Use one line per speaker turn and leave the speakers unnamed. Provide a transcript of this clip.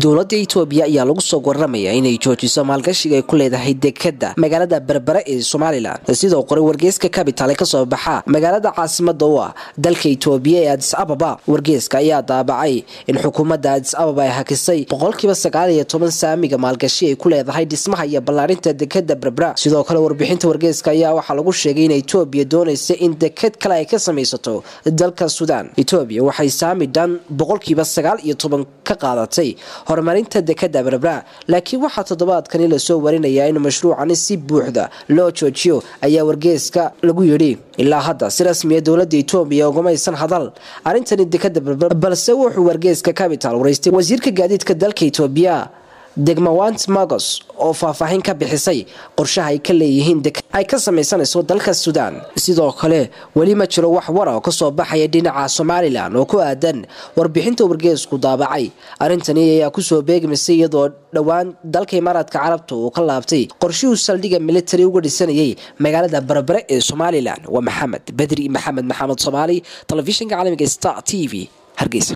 dowladda itoobiya ayaa lagu soo waramaya inay joojiso maalgashiga ay ku leedahay dekada magaalada berbere ee somalilan sidoo qoray wargeyska capital ee kasoo baxa magaalada caasimada u ah dalka itoobiya ee adis ababa wargeyska ayaa daabacay in xukuumadda adis ababa ay hakisay boqolkiiba sagaal iyo toban saamiga maalgashi ay ku leedahay dhismaha iyo ballaarinta dekada berbera sidoo kale warbixinta wargeyska ayaa waxaa lagu sheegay in itoobiya doonaysa in dekad kale ay ka samaysato dalka suudaan itoobiya waxay saami dhan boqolkiiba sagaal iyo toban ka qaadatay horumarinta dekada berbera laakiin waxaa toddobaadkani lasoo warinayaa in mashruucani si buuxda loo joojiyo ayaa wargeeska lagu yidhi ilaa hadda si rasmiya dowlada itoobiya ugamaysan hadal arrintani dekada berbera balse wuxuu wargeeska capital waraystay wasiirka gaadiidka dalka itoobiya degmawant magos oo faahfaahin ka bixisay qorshaha ay ka leeyihiin ay ka samaysanayso dalka suudaan sidoo kale weli ma jiro wax wara oo kasoo baxaya dhinaca somalilan oo ku aadan warbixinta wargeesku daabacay arrintani ayaa kusoo beegmaysay iyadoo dhowaan dalka imaaraadka carabta uu ka laabtay qorshihuu saldhigga militari uga dhisanayay magaalada berbere ee somalilan waa maxamed bedri maxamed maxamed soomaali telefishinka caalamiga star t v hargeysa